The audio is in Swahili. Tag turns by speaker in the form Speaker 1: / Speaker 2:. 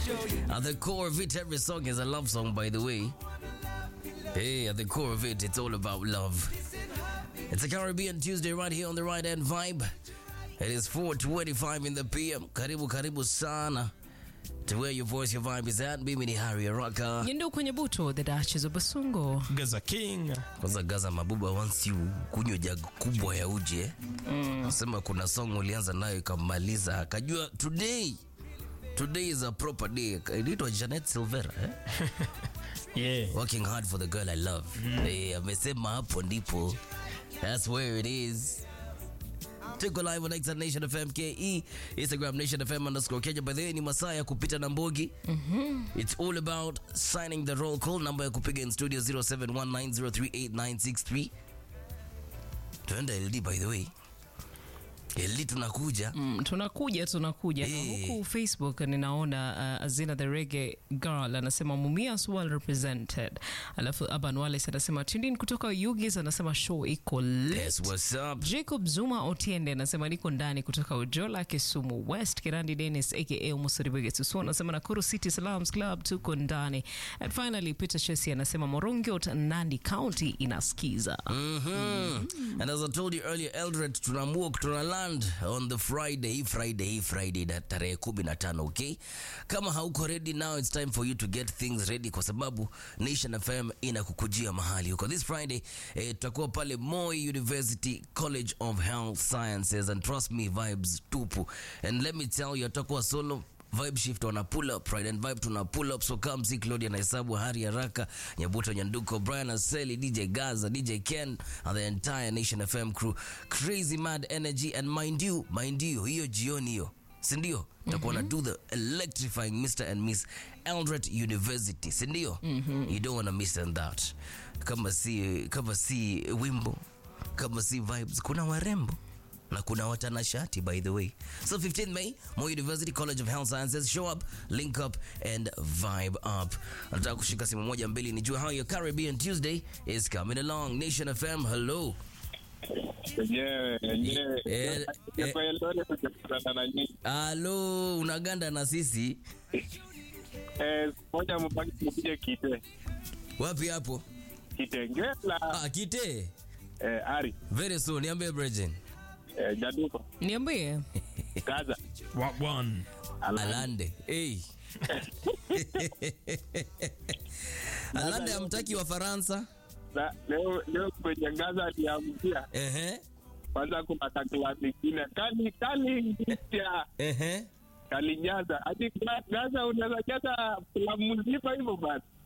Speaker 1: At the core of it, every song is a love song, by the way. Hey, at the core of it, it's all about love. It's a Caribbean Tuesday right here on the right hand vibe. It is 4:25 in the PM. Karibu karibu sana to where your voice, your vibe is at. Mimi ni Harry Araka.
Speaker 2: Nyendo kwenye buto the Duchess of Basungo.
Speaker 3: Gaza King.
Speaker 1: Kwanza Gaza Mabuba once you kunywa jug kubwa ya uji eh. Nasema kuna song ulianza nayo ikamaliza akajua today today is a proper day. Inaitwa Janet Silvera eh?
Speaker 3: Yeah.
Speaker 1: Working hard for the girl I love. Eh, amesema hapo ndipo. That's where it is. Tuko live on X Nation FM KE, Instagram Nation FM underscore Kenya. By the way, ni masaa ya kupita na mbogi. It's all about signing the roll call. Namba ya kupiga in studio 0719038963. Tuenda LD by the way. LD tunakuja.
Speaker 2: Mm, tunakuja tunakuja na
Speaker 1: Eh.
Speaker 2: huku Facebook ninaona uh, Azina the Reggae Girl anasema Mumias well represented, alafu Aban Wallace anasema Tindin kutoka Ugis anasema show iko lit.
Speaker 1: Yes, what's up?
Speaker 2: Jacob Zuma Otiende anasema niko ndani kutoka Ujola, Kisumu West. Kirandi Dennis aka Musiribege Susu anasema Nakuru City Salams Club tuko ndani. And finally Peter Chesi anasema Morongiot Nandi County inasikiza.
Speaker 1: Mhm. And as I told you earlier, Eldred tunaamua tuna land on the Friday, hii Friday, hii Friday na tarehe kumi na tano, okay? Kama hauko ready now, it's time for you to get things ready kwa sababu Nation FM inakukujia mahali huko. This Friday eh, tutakuwa pale Moi University College of Health Sciences and trust me vibes tupu. And let me tell you, tutakuwa solo Vibe Shift wana pull up, Pride and Vibe tuna pull up. So come see Claudia na Hesabu, Hari Haraka, Nyabuto Nyanduko, Brian Aseli, DJ Gaza, DJ Ken, and the entire Nation FM crew. Crazy mad energy and mind you, mind you, hiyo jioni hiyo sindio takuwa na do the electrifying mr and miss eldred university sindio you don't wanna miss on that kama si kama si wimbo kama si vibes kuna warembo na kuna watanashati by the way so 15 may Moi university college of health sciences show up link up and vibe up nataka kushika simu moja mbili nijue how your caribbean tuesday is coming along nation fm hello
Speaker 4: Yenyewe, yenyewe.
Speaker 1: Eh, eh.
Speaker 4: Kwa Eldoret tutakutana na nyinyi.
Speaker 1: halo unaganda na sisi
Speaker 4: Eh, moja mbaki mkuje kite.
Speaker 1: wapi hapo
Speaker 4: Kitengela.
Speaker 1: ah, kite
Speaker 4: Eh, Ari.
Speaker 1: very soon niambie brejen
Speaker 4: Eh, Jaduko.
Speaker 2: Niambie.
Speaker 4: Gaza.
Speaker 3: Wa- One.
Speaker 1: alande hey. alande amtaki wa faransa
Speaker 4: Na, leo leo kwenye Gaza aliamkia.
Speaker 1: ehe
Speaker 4: Kwanza kuna kakla nyingine kali kali ngisha
Speaker 1: ehe
Speaker 4: kalijaza. Hadi Ga- Gaza unaweza jaza filamu mzima hivyo basi.